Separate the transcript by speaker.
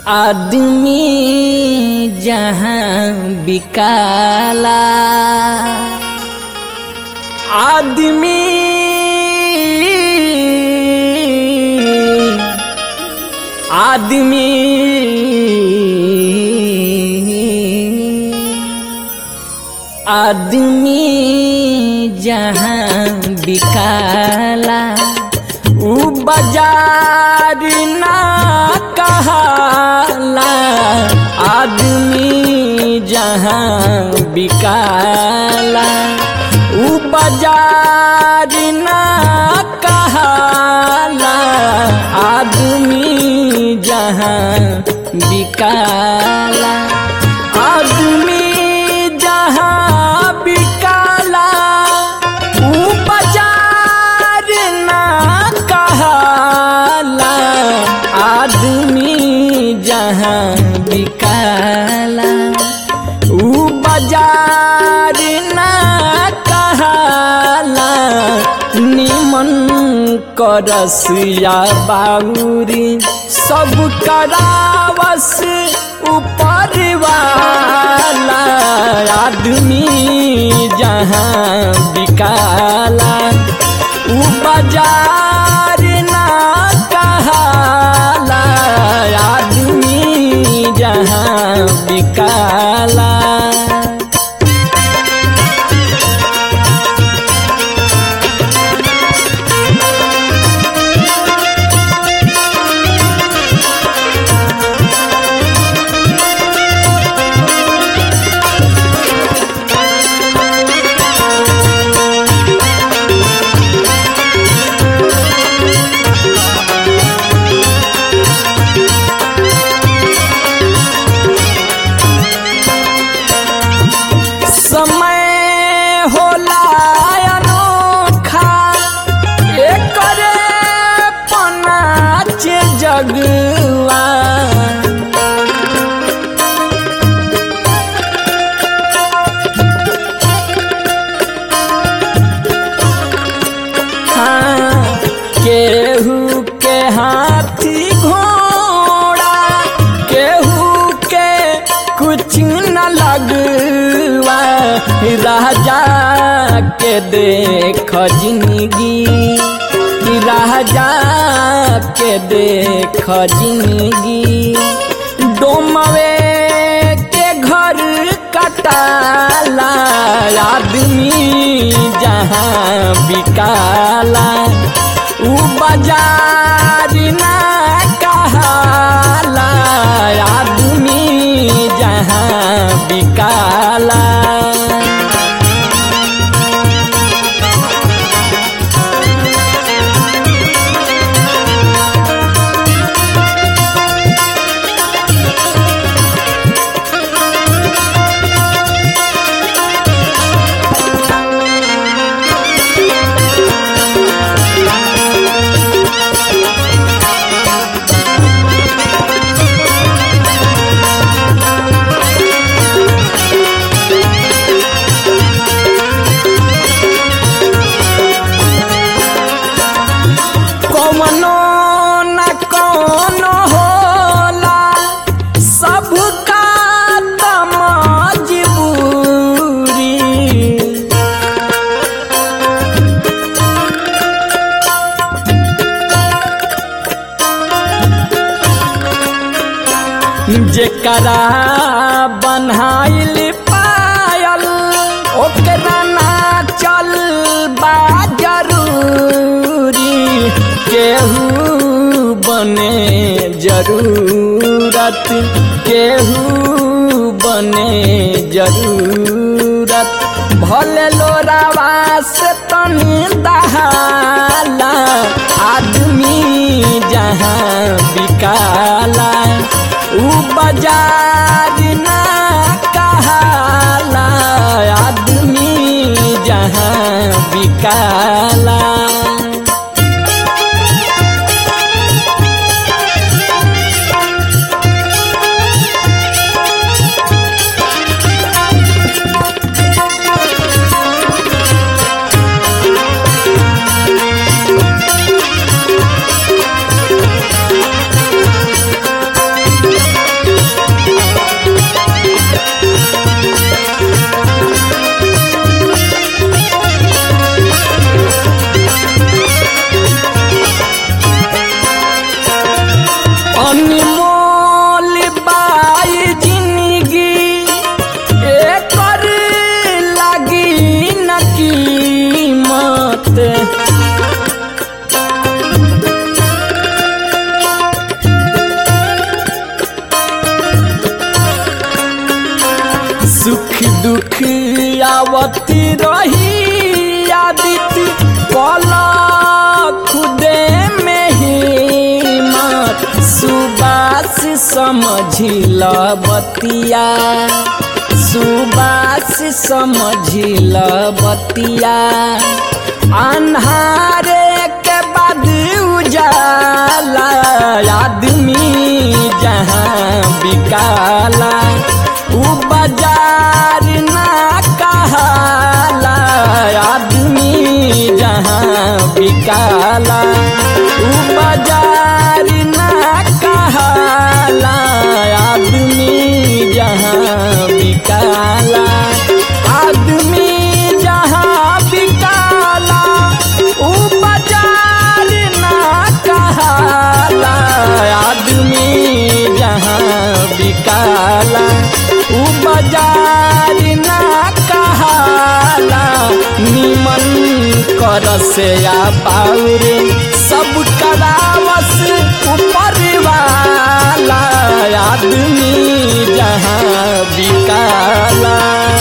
Speaker 1: आदमी जहाँ बिकाला आदमी आदमी आदमी जहाँ बिकाला ऊ बाजार ना कहाला आदमी जहाँ बिकाला ऊ बाजार ना कहाला आदमी जहाँ बिकाला आदमी जहाँ बिकाला ऊ बाजार ना कहाला आदमी जहाँ बिकाला ऊ बाजार ना कहाला निमन करसिया बाउरी सब करावस ऊपर वाला आदमी जहाँ बिकाला ऊ बाजार ना कहाला आदमी जहाँ बिकाला समय होला अनोखा एकरे पनाच जगवा हाँ, केहू के हाथी घोड़ा केहू के कुछ न लगवा राजा के देख जिंदगी राजा के देख जिंदगी डोमवे के घर कटाला आदमी जहाँ बिकाला ऊ बाजार ना कहाला आदमी जहाँ बिकाला कौनो न कौनो होला सबका त मजबूरी जेकरा बन्हाइल पायल ओकरा ना चल बा जरूरी केहू बने जरूरत केहू बने जरूरत भले लोरावा से तनी दहाला आदमी जहाँ बिकाला ऊ बाजार ना कहाला आदमी जहाँ बिकाला अनमोल बाई जिंदगी एकर लगी न कीमत सुख दुख आवती रही आदित्य कला खुदे में ही मत सुबास समझिल बतिया सुबास समझिल बतिया अन्हारे के बाद उजाला आदमी जहाँ बिकाला उ बाजार ना कहाला आदमी जहाँ बिकाला उ बाजार ना कहाला आदमी जहाँ बिकाला आदमी जहाँ बिकाला उ बाजार ना कहाला आदमी जहाँ बिकाला उ बाजार ना कहाला निमन कर से या पाउरे सब करावस ऊपर वाला आदमी जहाँ बिकाला